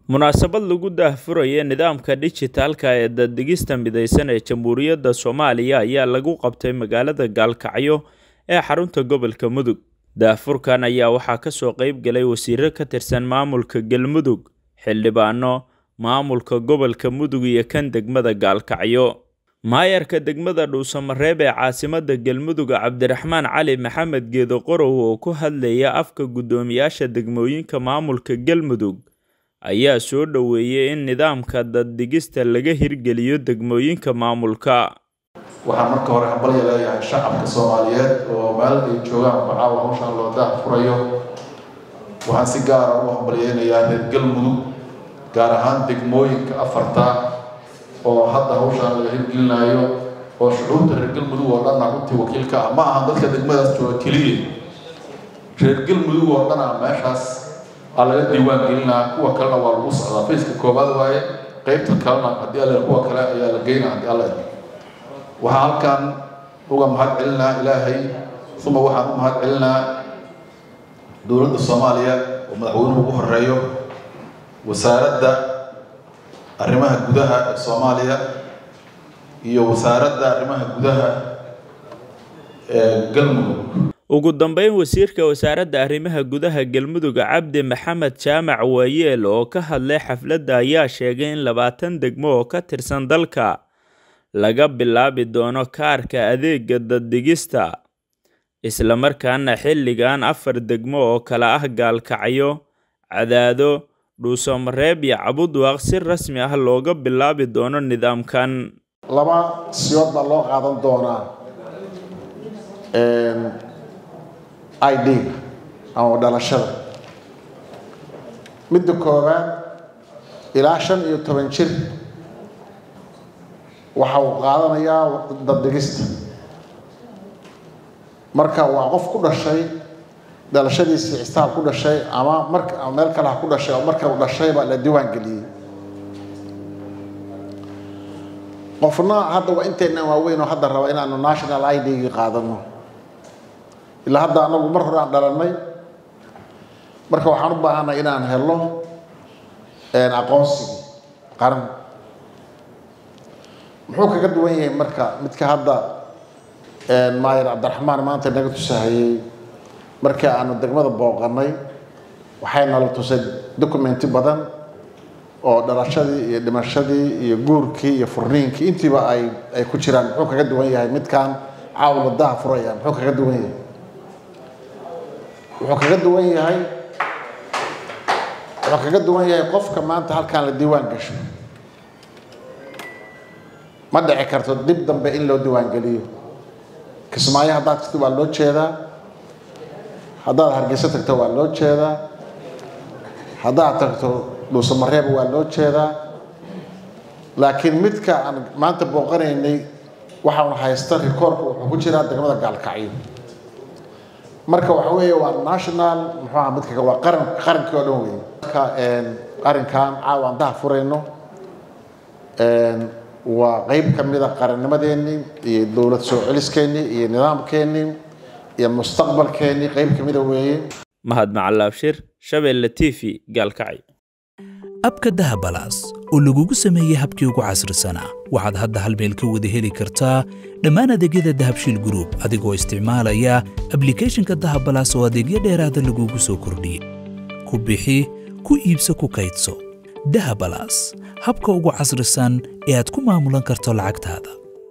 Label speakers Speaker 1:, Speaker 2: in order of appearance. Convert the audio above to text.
Speaker 1: munaasabad lagu daahfuraya nidaamka dhijitaalka ee daddegista midaysan ee jamhuuriyadda soomaaliya ayaa lagu qabtay magaalada gaalkacyo ee xarunta gobolka mudug daahfurkan ayaa waxaa kasoo qeyb galay wasiiro ka tirsan maamulka galmudug xildhibaano maamulka gobolka mudug iyo kan degmada gaalkacyo maayarka degmada dhuusamareeb ee caasimada galmudug cabdiraxmaan cali maxamed geedo qorow oo ku hadlaya afka guddoomiyaasha degmooyinka maamulka galmudug ayaa soo dhoweeyey in nidaamka daddegista laga hirgeliyo degmooyinka maamulka
Speaker 2: waxaan marka hore hambalya leeyahay shacabka soomaaliyeed oo meel ay joogaan bacaawa hawshaan loo daah furayo waxaan si gaara u hambalyeynayaa reer galmudug gaar ahaan degmooyinka afarta oo hadda hawshaan laga hirgelinayo oo shucuurta reer galmudug oo dhanna runtii wakiilka ah ma aha dadka degmadaas jooga keliya reer galmudug oo dhan ah meeshaas aa laga diiwaan gelinaa kuwa kalena waa lagu socdaa faceka koobaad waaye qeybta kalena haddii alle kuwa kale ayaa la geynaa haddii alle waxaan halkan uga mahad celinaa ilaahay uma waxaan u mahad celinaa dowladda soomaaliya oo madaxweynuhu ugu horeeyo wasaaradda arrimaha gudaha ee soomaaliya iyo wasaaradda arrimaha gudaha ee galmudug
Speaker 1: ugu dambeyn wasiirka wasaaradda arrimaha gudaha galmudug cabdi maxamed jaamac waayeel oo ka hadlay xafladda ayaa sheegay in labaatan degmo oo ka tirsan dalka laga bilaabi doono kaarka adeega daddegista islamarkaana xilligan afar degmo oo kale ah gaalkacyo cadaado dhuusamareeb iyo cabudwaaq si rasmi ah looga bilaabi doono nidaamkan
Speaker 3: laba siyood baa loo qaadan doonaa i d-ga ama dhalashada midda koowaad ilaa shan iyo toban jir waxa uu qaadanayaa daddegista marka waa qof ku dhashay dhalashadiisii xistaab ku dhashay ama marka ama meel kale ha ku dhashay oo marka uu dhashayba la diiwaan geliyey qofna hadda waa intaynan waaweyn oo hadda raba inaanu national i d-gii qaadano ilaa hadda anagu mar hore aan dhalannay marka waxaan u baahanay inaan helo aqoonsigii qaran muxuu kaga duwan yahay marka midka hadda maayar cabdiraxmaan maanta naga tusahayey markii aanu degmada booqanay waxay nala tusay documenti badan oo dhalashadii iyo dhimashadii iyo guurkii iyo furniinkii intiiba ay ay ku jiraan muxuu kaga duwan yahay midkan caawla daha furaya muxuu kaga duwan yahay wuxuu kaga duwan yahay wuxuu kaga duwan yahay qofka maanta halkaan la diiwaan gasho ma dhici karto dib dambe in loo diiwaangeliyo kismaayo haddaad tagto waa loo jeedaa haddaad hargeyso tagto waa loo jeedaa haddaad tagto dhuusamareeb waa loo jeedaa laakiin midka aan maanta booqanaynay waxaanu haysta rikoorka wuxuu ku jiraa degmada gaalkacyo marka waxa weeye waa national muxuu aha midka waa qaran qarankii oo dhan weeye marka arrinkan caawa aan daha furayno waa qeyb ka mida qarannimadeennii iyo dowlad soo celiskeenii iyo nidaamkeennii iyo mustaqbalkeennii qeyb ka mida weeye
Speaker 1: mahad macalaabshir shabeelle t v gaalkacyo
Speaker 4: abka dahabalaas oo lagugu sameeyey habkii ugu casrisanaa waxaad hadda hal meel ka wada heli kartaa dhammaan adeegyada dahabshiil gruub adigoo isticmaalaya ablikhethonka dahabalaas oo adeegyo dheeraada lagugu soo kordhiyey ku bixi ku iibso ku kaydso dahabalaas habka ugu casrisan ee aad ku maamulan karto lacagtaada